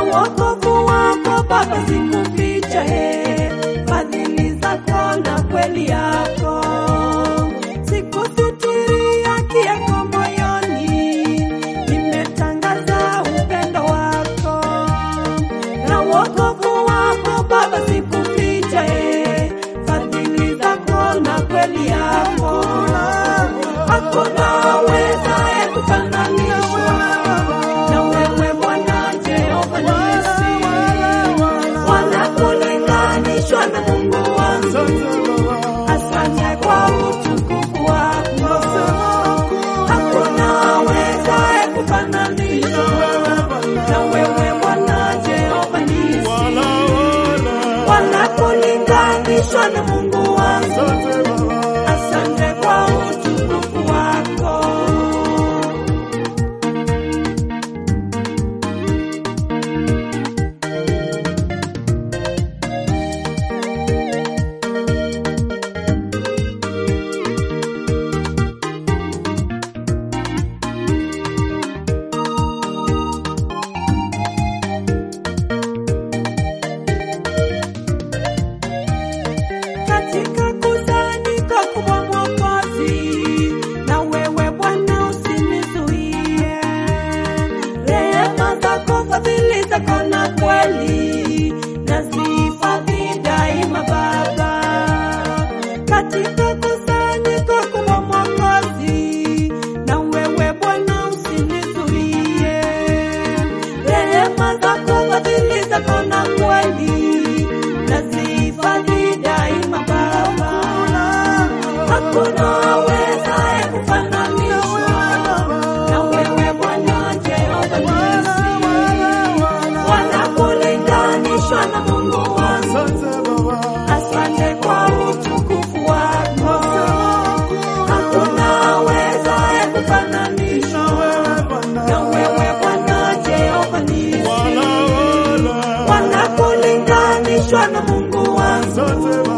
wokovu wako Baba sikuficha, he, fadhili zako na kweli yako sikusitiri haki yako moyoni, nimetangaza upendo wako na wokovu wako Baba sikuficha, he, fadhili zako na kweli yako hakuna wezaye kufananishwa na wewe Bwana Jehova Nisi, wala kulinganishwa na Mungu wangu. Asante kwa utukufu wako, hakuna wezaye kufananishwa na wewe Bwana Jehova Nisi, wala kulinganishwa na Mungu wangu. Asante kwa utukufu wako. katika kusanyiko kubwa Mwokozi, na wewe Bwana usinizuie. Rehema zako, fadhili zako na kweli nazihifadhi daima Baba, katika kusanyiko kubwa Mwokozi, na wewe Bwana usinizuie. Rehema zako, fadhili zako na kweli nazihifadhi daima Baba, hakuna wezaye kufananishwa na wewe Bwana Jehova Nisi, wala kulinganishwa na Mungu wangu. Asante kwa utukufu wako, hakuna wezaye kufananishwa na wewe Bwana Jehova Nisi, wala kulinganishwa na Mungu wangu.